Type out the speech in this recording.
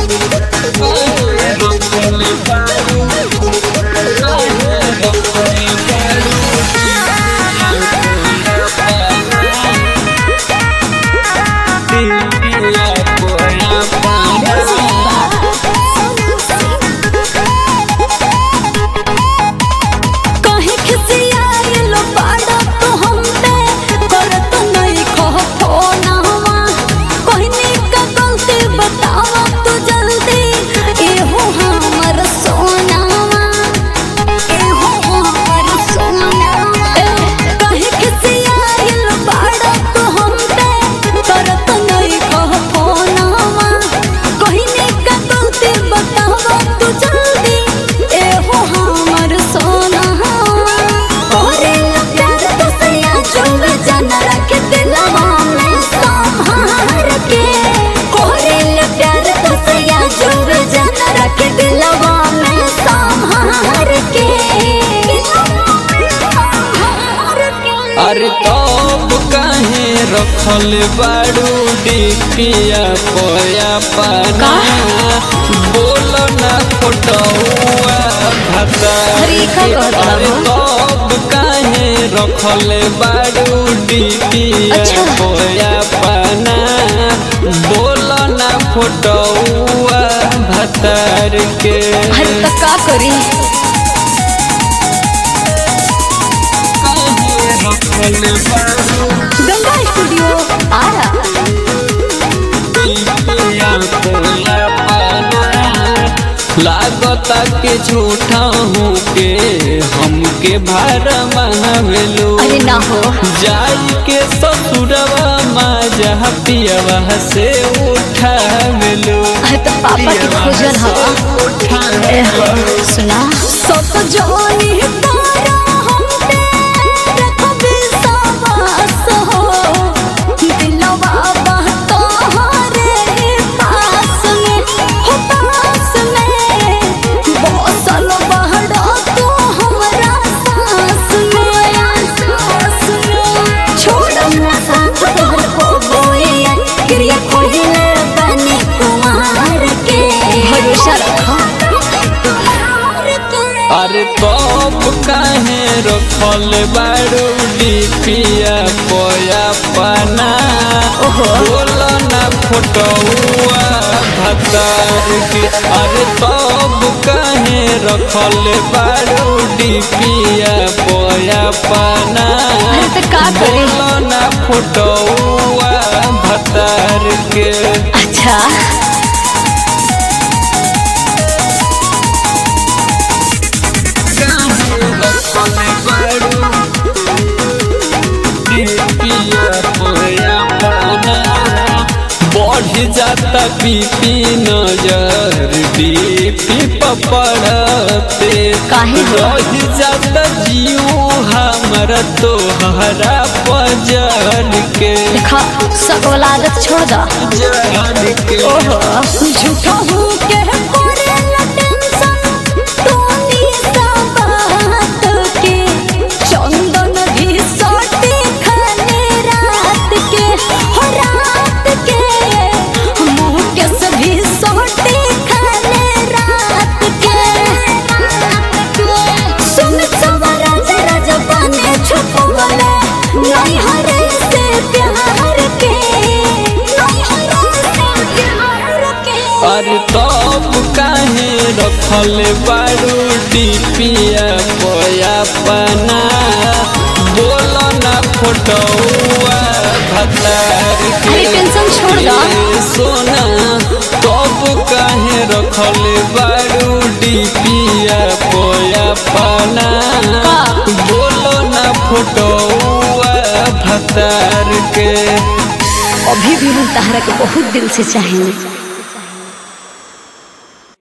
काहे खिसियाइल बाड़ा तू हमपे करत नहीं खह फोनवा कहनी का गलती बतावा तू जल्दी एहो हमर सोनावा एहो हमर सोनावा ए, काहे खिसियाइल बाड़ा तू हमपे करत नहीं खह फोनवा कहनी का गलती बतावा तू जल्दी एहो हमर सोनावा ओरे प्यार तो सैया चुम जन रख दिलवा में संभार के ओरे प्यार तो सैया चुम जन रख दिलवा में संभार के अरे तब काहे रखल बाड़ू डिपिया पोया पाना बोल ना फोटोआ भता अरे का कहत अरे बाबू? तब काहे रखल बाड़ू डिपिया अच्छा। पोया पाना बोल ना फोटोआ भतार के हर तक का करी काहे रखल बाड़ू गंगा स्टूडियो आरा लागता के झूठा हूँ के हमके भार महावेलो अरे ना हो जाई के ससुरवा माजा पियवा से उठावेलो अरे तो पापा के खोजल हवा ए हो, सुना सब जानी तारा हम पे रखबे सवास हो दिलवा बा तोहरे पास में हो पास में बसल बहरा तू हमरा सास में सास में छोड़ ना साथ तोहर को बोए क्रिया खोहिले बने कुमार के भरोसा रखो अरे तब काहे रखल बाड़ू डिपिया पोया पाना बोल ना फोटोआ भतार के अरे तब काहे रखल बाड़ू डिपिया पोया पाना अरे तो का करी? बोल ना फोटोआ भतार के अच्छा बढ़ जाता बीपी नजर बीपी पपड़ते काहे हो? रह जाता जियो हमरा तोहरा पजर के देखा सब औलादत छोड़ दा जर के ओहो झूठा हूँ के करे ला टेंशन तोनी सा बात के चंदन भी सोटे खाने रात के हो रात के मुँह के सभी सोटे खाने रात के सुन सवरा जरा जबाने छुपवले नहीं हरे से प्यार के नहीं हरे से प्यार के अरे तब काहे रखल बारू डिपिया पोया पना बोल ना फोटोआ भतार के अरे टेंशन छोड़ दो। ए सोना तब काहे रखल बारू डिपिया पोया पना का? बोल ना फोटोआ भतार के अभी भी हम तहरा के बहुत दिल से चाहेंगे